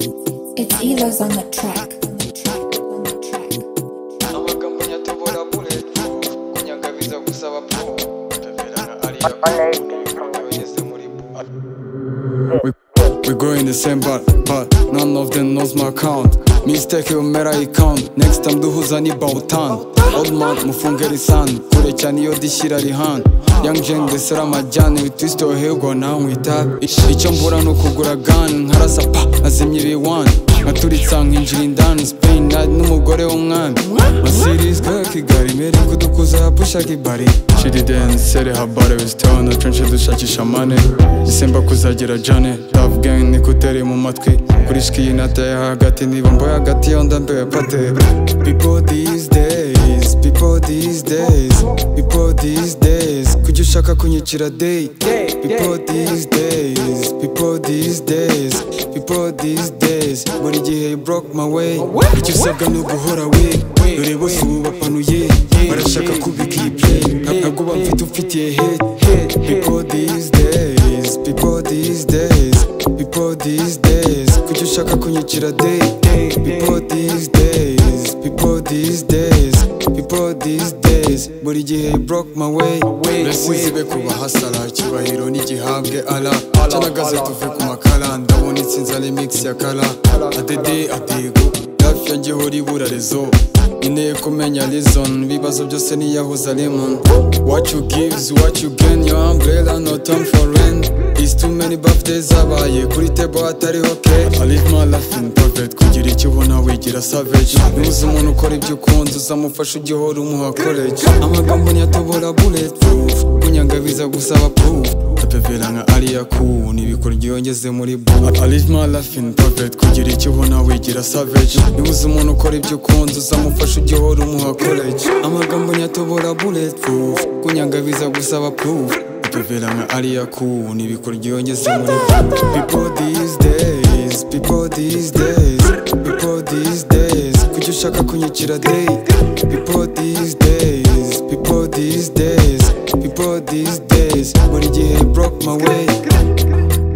It's Elos on the track. amagambo nyatabura bulletproof kunyaga biza gusaba proof Rebera na Alia abayogeze muri bu- We, we go in the same bar, but none of them knows my count. Mistake yomera icount, next time duhuza ni bawutan. Old man mufungere isani, kure cyane iyo dishyira rihan. Young gen desera amajyane, we twist your hair go now we tap. I- Icyo mbura ni ukugura gun, nkarasa pa, azimye ibiwani. Nkaturitsa nkinjira indani, Spain na- n'umugore w'umwami. Masirizwa Kigali, meri kudukuza pushaka ibari. Shiri densere habare, we still on the trench dushakisha money. Isemba kuzagera jane Love gang nikutere mu matwi Kuri shiki nateye hagati Niba mboye hagati yo ndambewe pate People these days People these days People these days Kujya ushaka kunyicira day People these days People these days People these days Buri gihe you broke my way Icyo usabwa ni uguhora we Dore bose ubu bapanuye Barashaka kubika iyi play Ntabwo bamfite umfitiye hate People these days People these days People these days Kuki ushaka kunyicira day People these days People these days People these days Buri gihe you broke my way Resize be kuba hasara Icyubahiro n'igihabwe ala Cyanagaze tuve ku makara Ndabona itsinza ni mix ya kara Adede atego Hafi yanjye hori burarezo Nkeneye kumenya reason Ibibazo byose niyahuza lemon What you gives, what you gain Your umbrella no time for rent It's too many birthdays abaye Kuri table hatariho cake I live my life in private Kugira icyo ubona wigira savage Nuzi umuntu ukora ibyo ukunze Uzamufasha ugihora umuha college Amagambo ntiyatobora bulletproof Kunyanga biza gusaba proof atavera nka ariya ku n'ibikoryo yongeze muri bu I live my life in private kugira icyo ubona wigira savage niba uzi umuntu ukora ibyo ukunze uzamufasha ugihora umuha college amagambo nyatobora bulletproof kunyanga biza gusaba proof atavera nka ariya ku n'ibikoryo yongeze muri bu people these days people these days people these days kuki ushaka kunyicira day people these days people these days people these days buri gihe broke my way